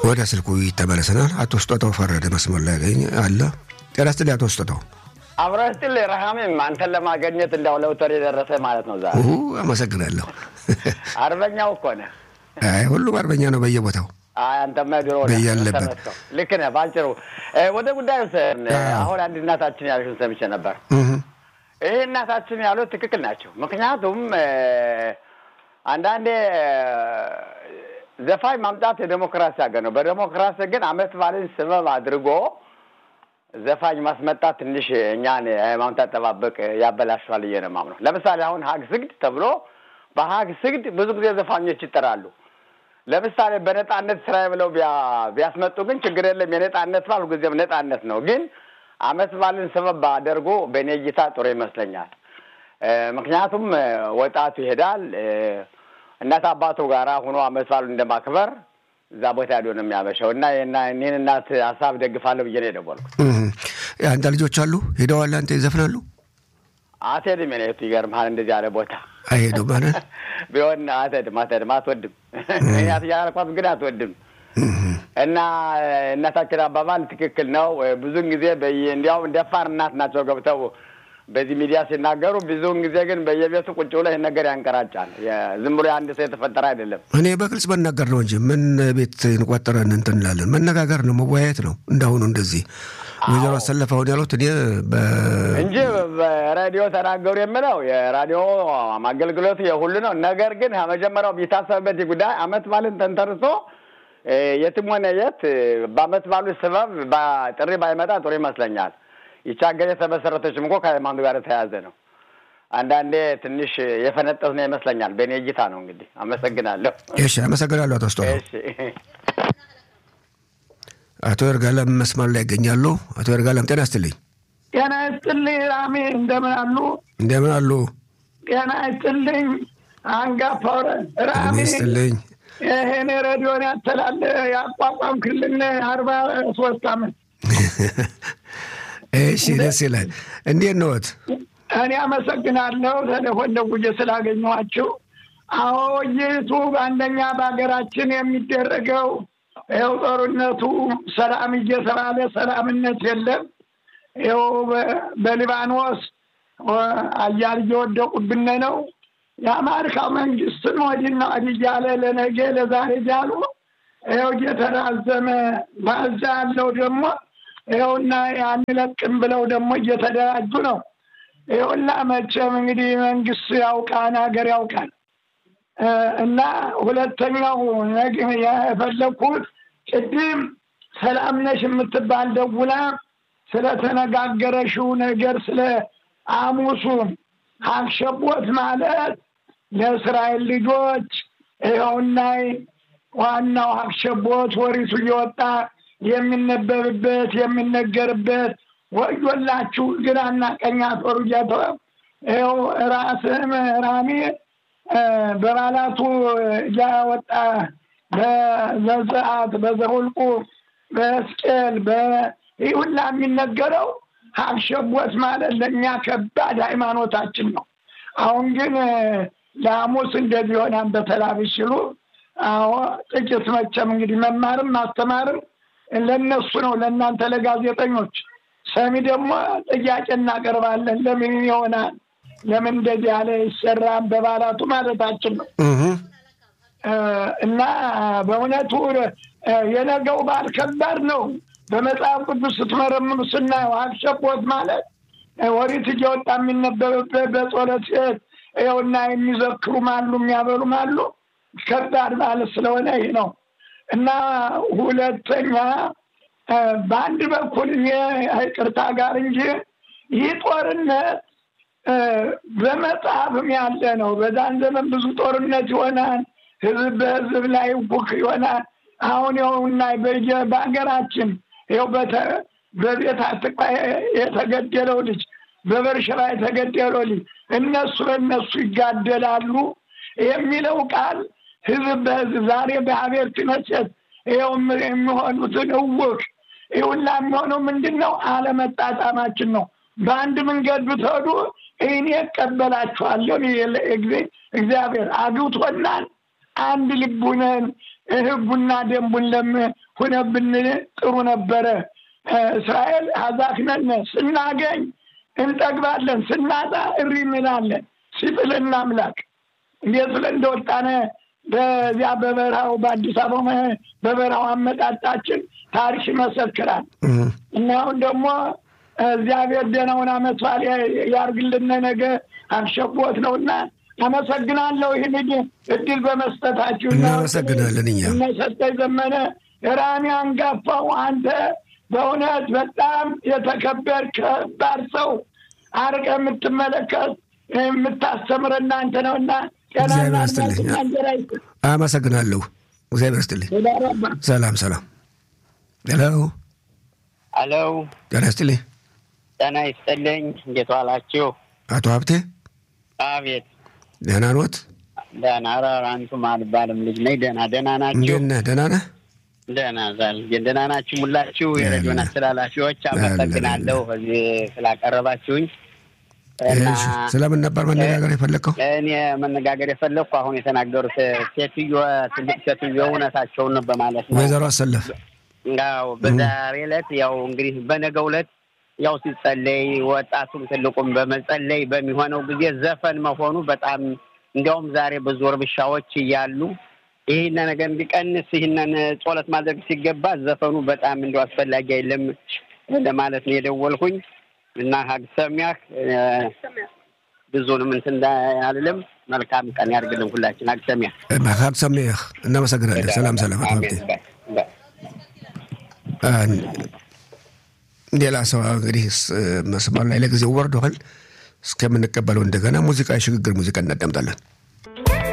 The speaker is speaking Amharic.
ወደ ስልኩ ይተመለሰናል። አቶ ስጦታው ፈረደ መስመር ላይ ያገኝ አለ። ጤና ይስጥልኝ አቶ ስጦታው። አብረህ ስትል ረሃሜም አንተን ለማገኘት እንዳው ለውተር የደረሰ ማለት ነው። ዛሬ አመሰግናለሁ። አርበኛው እኮ ነህ። አይ ሁሉም አርበኛ ነው በየቦታው አይ አንተማ ድሮ ነህ በያለበት። ተመስገን። ልክ ነህ። ባጭሩ ወደ ጉዳዩ ስን አሁን አንድ እናታችን ያሉሽን ሰምቼ ነበር። እህ፣ ይህ እናታችን ያሉት ትክክል ናቸው። ምክንያቱም እ፣ አንዳንዴ እ፣ ዘፋኝ ማምጣት የዴሞክራሲ ሀገር ነው። በዴሞክራሲ ግን አመት ባልን ስበብ አድርጎ ዘፋኝ ማስመጣት ትንሽ እኛን ሃይማኖት አጠባበቅ ያበላሸዋል ብዬ ነው የማምነው። ለምሳሌ አሁን ሀግ ስግድ ተብሎ በሀግ ስግድ ብዙ ጊዜ ዘፋኞች ይጠራሉ። ለምሳሌ በነጻነት ስራ ብለው ቢያ- ቢያስመጡ ግን ችግር የለም። የነጻነት በዓል ሁልጊዜም ነጻነት ነው። ግን አመት በዓልን ሰበብ አደርጎ በእኔ እይታ ጥሩ ይመስለኛል። እ፣ ምክንያቱም እ፣ ወጣቱ ይሄዳል እ፣ እናት አባቱ ጋራ ሆኖ አመት በዓሉን እንደማክበር እዛ ቦታ ሄዶ ነው የሚያመሸው እና የና- እኔን እናት ሀሳብ ደግፋለሁ ብዬ ነው የደወልኩት። እህ። አንተ ልጆች አሉ ሄደዋል። አንተ ይዘፍናሉ አትሄድም የኔ እህቱ፣ ይገርምሃል እንደዚህ ያለ ቦታ አይሄዱም ማለት ቢሆን አትሄድም አትሄድም አትወድም ምክንያት እያልኳት ግን አትወድም እና እናታችን አባባል ትክክል ነው። ብዙውን ጊዜ በየ- እንዲያውም ደፋር እናት ናቸው ገብተው በዚህ ሚዲያ ሲናገሩ፣ ብዙውን ጊዜ ግን በየቤቱ ቁጭ ብሎ ይህን ነገር ያንቀራጫል። የ- ዝም ብሎ የአንድ ሰው የተፈጠረ አይደለም። እኔ በግልጽ መናገር ነው እንጂ ምን ቤት እንቆጠረን እንትን እንላለን። መነጋገር ነው መወያየት ነው። እንዳሁኑ እንደዚህ ወይዘሮ አሰለፈውን ያሉት እኔ በ እንጂ በሬዲዮ ተናገሩ የምለው የራዲዮ አገልግሎቱ የሁሉ ነው። ነገር ግን መጀመሪያው ቢታሰብበት ይህ ጉዳይ አመት ባልን ተንተርሶ እ፣ የትም ሆነ የት እ፣ በአመት ባሉ ስበብ ባ- ጥሪ ባይመጣ ጥሩ ይመስለኛል። ይቺ ሀገር የተመሰረተችም እኮ ከሃይማኖት ጋር የተያያዘ ነው። አንዳንዴ ትንሽ የፈነጠዝ ነው ይመስለኛል። በእኔ እይታ ነው። እንግዲህ አመሰግናለሁ። እሺ፣ አመሰግናለሁ አቶ ስጦታው። እሺ አቶ ይርጋለም መስመር ላይ ይገኛሉ። አቶ ይርጋለም ጤና ይስጥልኝ። ጤና ይስጥልኝ ራሜ፣ እንደምን አሉ? እንደምን አሉ? ጤና ይስጥልኝ አንጋፋው ጤና ራሜ። ይስጥልኝ። ይሄን ሬዲዮን ያተላለ ያቋቋምክልን አርባ ሶስት አመት እሺ፣ ደስ ይላል። እንዴት ነዎት? እኔ አመሰግናለሁ ቴሌፎን ደውዬ ስላገኘኋችሁ። አዎ ይቱ በአንደኛ በሀገራችን የሚደረገው ይኸው ጦርነቱ ሰላም እየተባለ ሰላምነት የለም። ይኸው በ- በሊባኖስ ወ- አያል እየወደቁብን ነው። የአሜሪካ መንግስትን ወዲና ወዲህ እያለ ለነገ ለዛሬ እያሉ ይኸው እየተራዘመ ባዛ ያለው ደግሞ ይኸውና አንለቅም ብለው ደግሞ እየተደራጁ ነው። ይኸውላ መቼም እንግዲህ መንግስት ያውቃን ሀገር ያውቃል። እ፣ እና ሁለተኛው ነግ የፈለግኩት ቅድም ሰላም ነሽ የምትባል ደውላ ስለተነጋገረሽው ነገር ስለ አሙሱ አክሸቦት ማለት ለእስራኤል ልጆች ይኸውና ዋናው አክሸቦት ወሪቱ እየወጣ የሚነበብበት የሚነገርበት ወዮላችሁ ግራና ቀኝ አፈሩ እያተወ ይኸው ራስህም ራሜ እ፣ በባላቱ እያወጣ በዘጸአት በዘሁልቁ በሕዝቅኤል ይህ ሁላ የሚነገረው ሀብሸቦት ማለት ለእኛ ከባድ ሃይማኖታችን ነው። አሁን ግን እ፣ ለሐሙስ እንደዚህ ሆናን በተላብሽ ሲሉ አዎ ጥቂት መቼም እንግዲህ መማርም ማስተማርም ለነሱ ነው፣ ለእናንተ ለጋዜጠኞች። ሰሚ ደግሞ ጥያቄ እናቀርባለን። ለምን ይሆናል? ለምን እንደዚህ ያለ ይሰራል? በባላቱ ማለታችን ነው። እህ፣ እ፣ እና በእውነቱ እ፣ የነገው በዓል ከባድ ነው። በመጽሐፍ ቅዱስ ስትመረምሩ ስናየው አክሸቦት ማለት እ፣ ወሪት እየወጣ የሚነበብበት በጸሎት ቤት ይኸውና የሚዘክሩም አሉ የሚያበሉም አሉ። ከባድ በዓል ስለሆነ ይህ ነው እና ሁለተኛ እ፣ በአንድ በኩል እኔ ይቅርታ ጋር እንጂ ይህ ጦርነት እ፣ በመጽሐፍም ያለ ነው። በዛን ዘመን ብዙ ጦርነት ይሆናል። ህዝብ በህዝብ ላይ ውክ ይሆናል። አሁን ይኸውና በየ- በሀገራችን ይኸው በተ- በቤት አትቅባ የተገደለው ልጅ በበርሸባ የተገደለው ልጅ እነሱ ለእነሱ ይጋደላሉ የሚለው ቃል ህዝብ በህዝብ ዛሬ በሀቤር ክነሴት ይኸው የሚሆኑትን እውቅ ይሁላ የሚሆነው ምንድን ነው? አለመጣጣማችን ነው። በአንድ መንገድ ብትሄዱ እኔ እቀበላችኋለሁ። እግዚአብሔር አግብቶናል። አንድ ልቡነን ህጉና ደንቡን ሁነብን ጥሩ ነበረ። እስራኤል ሀዛክነን ስናገኝ እንጠግባለን፣ ስናጣ እሪ እንላለን። ሲጥልን አምላክ እንዴት ብለን እንደወጣነ በዚያ በበረሃው በአዲስ አበባ በበረሃው አመጣጣችን ታሪክ ይመሰክራል። እና አሁን ደግሞ እግዚአብሔር ደህናውን አመት በዓል ያርግልን። ነገ አሸቦት ነው እና አመሰግናለሁ ይህን እድል በመስጠታችሁ። እናመሰግናለን። እኛ እነሰጠኝ ዘመነ ራሚ አንጋፋው አንተ በእውነት በጣም የተከበር ከባድ ሰው አርቀ የምትመለከት የምታስተምር እናንተ ነው እና እግዚአብሔር ይስጥልኝ። አመሰግናለሁ። እግዚአብሔር ይስጥልኝ። ሰላም ሰላም። ሄሎ ሄሎ። ጤና ይስጥልኝ። ጤና ይስጥልኝ። እንዴት ዋላችሁ? አቶ ሀብቴ። አቤት። ደህና ኖት? ደህና። ኧረ አንቱም አልባልም ልጅ ነኝ። ደህና ደህና ናችሁ? እንዴት ነህ? ደህና ነህ? ደህና ዛል ደህና ናችሁ? ሙላችሁ የሬዲዮን አስተላላፊዎች አመሰግናለሁ እዚህ ስላቀረባችሁኝ። ስለምን ነበር መነጋገር የፈለግከው? እኔ መነጋገር የፈለግኩ አሁን የተናገሩት ሴትዮ ትልቅ ሴትዮ እውነታቸውን ነው በማለት ነው። ወይዘሮ አሰለፍ ያው በዛሬ ዕለት ያው እንግዲህ በነገው ዕለት ያው ሲጸለይ ወጣቱም ትልቁም በመጸለይ በሚሆነው ጊዜ ዘፈን መሆኑ በጣም እንዲያውም ዛሬ ብዙ እርብሻዎች እያሉ ይህን ነገር እንዲቀንስ ይህንን ጸሎት ማድረግ ሲገባ ዘፈኑ በጣም እንዲያው አስፈላጊ አይደለም ለማለት ነው የደወልኩኝ እና ሀግ ሰሚያህ ብዙንም እንትን አልልም። መልካም ቀን ያድርግልን ሁላችን። ሀግ ሰሚያህ ሀግ ሰሚያህ። እናመሰግናለን። ሰላም ሰላም። አቶ ሀብቴ ሌላ ሰው እንግዲህ መስመር ላይ ለጊዜው ወርዷል። እስከምንቀበለው እንደገና ሙዚቃ የሽግግር ሙዚቃ እናዳምጣለን።